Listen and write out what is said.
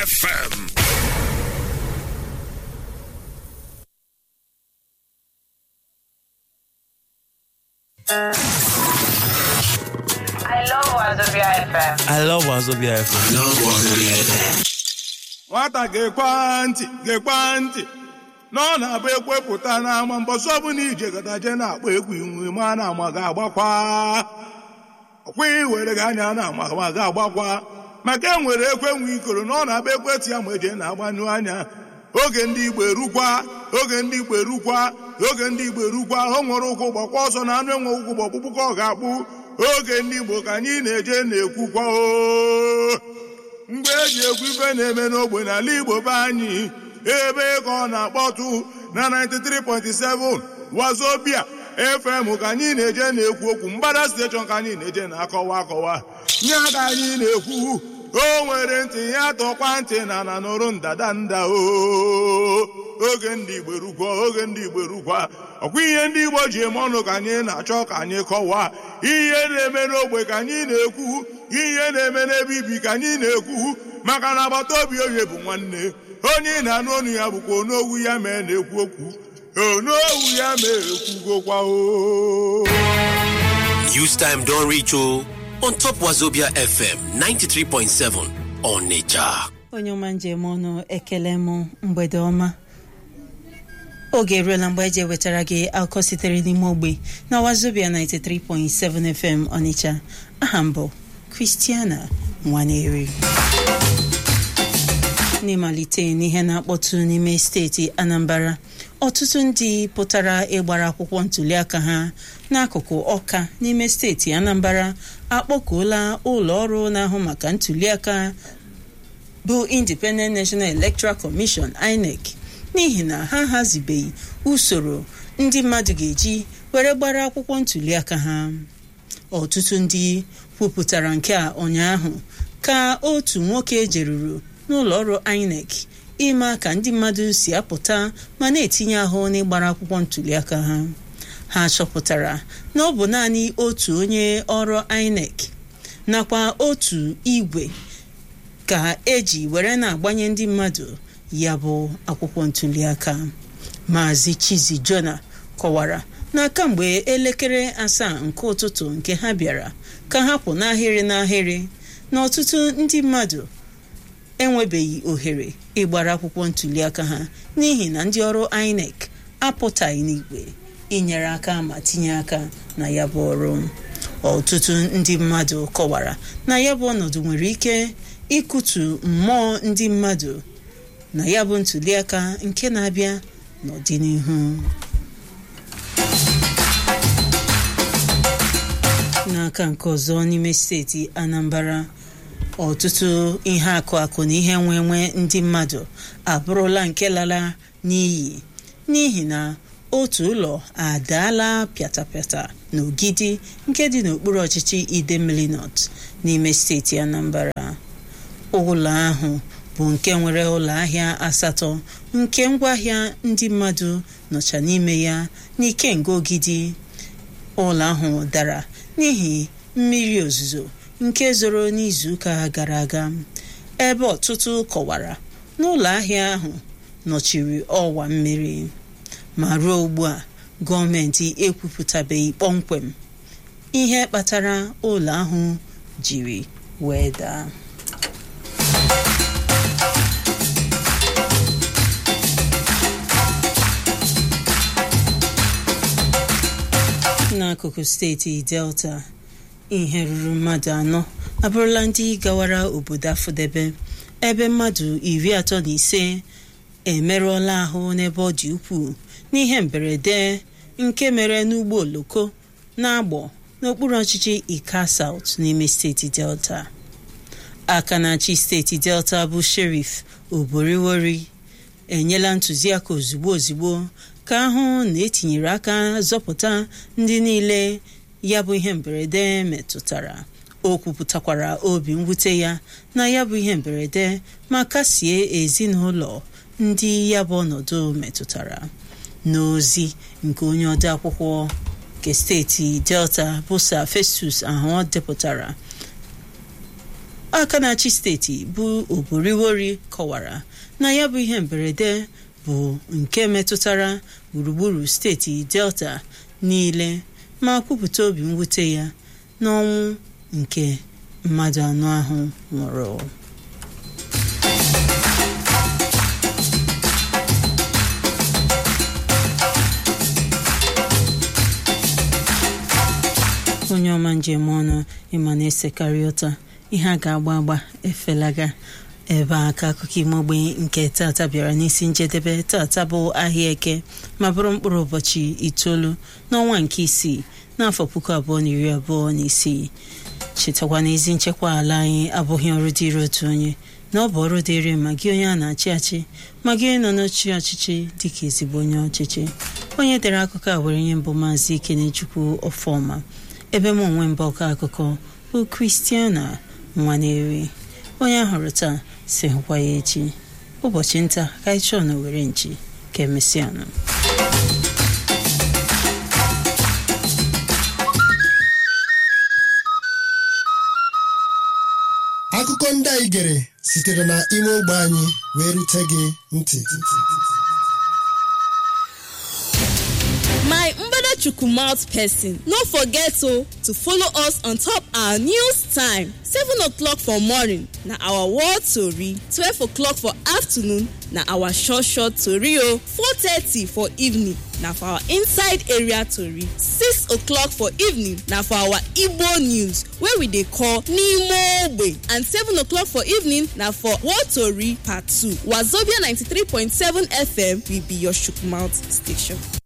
FM. I love Wazobia FM. I love Wazobia FM. nwata ga-ekwe ntị ga-ekwe ntị na ọ na-abụ ekwepụta n'ama mbọsị ọbụla ije gadaje na-akpọ egwu inwe ma na ama ga-agbakwa ọkwa iwere gị anya na ama ma ga-agbakwa maka e nwere ekwe nwe ikoro na ọ na-abụ ekwetị ya ma eje na-agbanyụ anya oge ndị igbo erukwa oge ndị igbo erukwa oge ndị igbo erukwa o nwere ụkwụ gbakwa ọsọ na anụ enwe ụkwụ gbọkpụkpụ ka ọ ga-akpụ oge ndị igbo ka anyị na-eje na-ekwukwa o mgbe eji egwu ife na-eme n'ogbe n'ala igbo be anyị ebe ka ọ na-akpọtụ na 93.7 wazobia fm ka anyị na-eje na-ekwu okwu mgbada steshọn ka anyị na-eje na-akọwa akọwa nye ka anyị na-ekwu o nwere ntị ya tọkwa ntị na na nụrụ ndada nda o oge ndị igbo rukwa oge ndị igbo rukwa ọkwa ihe ndị igbo ji eme ọnụ ka anyị na-achọ ka anyị kọwaa ihe na-eme n'ogbe ka anyị na-ekwu ihe na-eme n'ebe ibi ka anyị na-ekwu maka na agbata obi onye bụ nwanne onye ị na-anụ ọnụ ya bụkwa onowu ya mee na-ekwu okwu onowu ya mee ekwugokwa o News time don reach o on top Wazobia FM 93.7 Onitsha. onye ọma njem ọnụ ekele m mgbede ọma oge eruola mgbe eji ewetara gị akụkọ sitere n'ime ogbe na wazobia 93.7 fm ọnịcha aha mbụ kristiana nwaneri n'ịmalite n'ihe na-akpọtụ n'ime steeti anambra ọtụtụ ndị pụtara ịgbara akwụkwọ ntuliaka ha n'akụkụ ọka n'ime steeti anambra akpọkuola ụlọ ọrụ na-ahụ maka ntuliaka bụ independent national electoral commission inec n'ihi na ha hazibeghị usoro ndị mmadụ ga-eji were gbara akwụkwọ ntuliaka ha ọtụtụ ndị kwupụtara nke a ụnyaahụ ka otu nwoke jeruru n'ụlọ ọrụ inec ịma ka ndị mmadụ si apụta ma na-etinye ahụ n'ịgbara akwụkwọ ntuliaka ha ha chọpụtara na ọ bụ naanị otu onye ọrụ inec nakwa otu igwe ka eji were na-agbanye ndị mmadụ ya bụ akwụkwọ ntuliaka maazị chizi jona kọwara na kamgbe elekere asaa nke ụtụtụ nke ha bịara ka ha pụ n'ahịrị n'ahịrị na ọtụtụ ndị mmadụ enwebeghị ohere ịgbara akwụkwọ ntuliaka ha n'ihi na ndị ọrụ inec apụtaghị n'igwe inyere aka ma tinye aka na ya bụ ọrụ ọtụtụ ndị mmadụ kọwara na ya bụ ọnọdụ nwere ike ịkụtu mmụọ ndị mmadụ na ya bụ ntuliaka nke na-abịa n'ọdịnihu n'aka nke ọzọ n'ime steeti anambra ọtụtụ ihe akụ akụ na ihe nwe nwe ndị mmadụ abụrụla nke lara n'iyi n'ihi na otu ụlọ adaala pịatapịata n'ogidi nke dị n'okpuru ọchịchị idemmili north n'ime steeti anambra ụlọ ahụ bụ nke nwere ụlọ ahịa asatọ nke ngwaahịa ndị mmadụ nọcha n'ime ya n'ikenga ogidi ụlọ ahụ dara n'ihi mmiri ozuzo nke zoro n'izuụka gara aga ebe ọtụtụ kọwara n'ụlọ ahịa ahụ nọchiri ọwa mmiri ma ruo ugbu a gọọmenti ekwupụtabeghị kpọmkwem ihe kpatara ụlọ ahụ jiri wee daa n'akụkụ steeti delta ihe ruru mmadụ anọ abụrụla ndị gawara obodo afụdebe ebe mmadụ iri atọ na ise emerụọla ahụ n'ebe ọ dị ukwuu n'ihe mberede nke mere n'ụgbọ oloko na-agbọ n'okpuru ọchịchị ika south n'ime steeti delta aka na-achị steeti delta bụ sheriff oboriwori enyela ntụziaka ozugbo ozugbo ka ahụ na etinyere aka zọpụta ndị niile ya bụ ihe mberede metụtara o kwupụtakwara obi mwute ya na ya bụ ihe mberede ma kasie ezinụlọ ndị ya bụ ọnọdụ metụtara n'ozi nke onye ode akwụkwọ nke steeti delta bụ Sir Festus ahụ depụtara aka na-achị steeti bụ oboriwori kọwara na ya bụ ihe mberede bụ nke metụtara gburugburu steeti delta niile ma kwupụta obi mwute ya n'ọnwụ nke mmadụ anọ ahụ nwụrụ onye ọma njem ọnụ ịma na-esekarị ụta ihe a ga-agba agba efelaga ebe a ka akụkọ ime ogbenye nke tata bịara n'isi njedebe tata bụ ahịa eke ma bụrụ mkpụrụ ụbọchị itoolu n'ọnwa nke isii n'afọ puku abụọ na iri abụọ na isii chetakwa na ezi nchekwa ala anyị abụghị ọrụ dịịrị otu onye na ọ bụ ọrụ dịịrị ma gị onye a na-achị achị ma gị nọ n'ochi ọchịchị dịka ezigbo onye ọchịchị onye dere akụkọ a were nye mbụ maazị ikenechukwu ọfọma ebe m onwe mbụ ọkọ akụkọ bụ kristiana nwaneri onye ahụrụ taa si hụkwa ya echi ụbọchị nta ka anyị chọọ na were nchi ka emesịanụ akụkọ ndị anyị gere sitere na ime ogbe anyị wee rute gị ntị my mbadachukwu mouth person no forget o to follow us on top our news time seven o'clock for morning na our world tori twelve o'clock for afternoon na our short short tori o four thirty for evening na for our inside area tori six o'clock for evening na for our igbo news wey we dey call n'ime ogbe and seven o'clock for evening na for world tori part two wazobia ninety-three point seven fm will be your chook mouth station.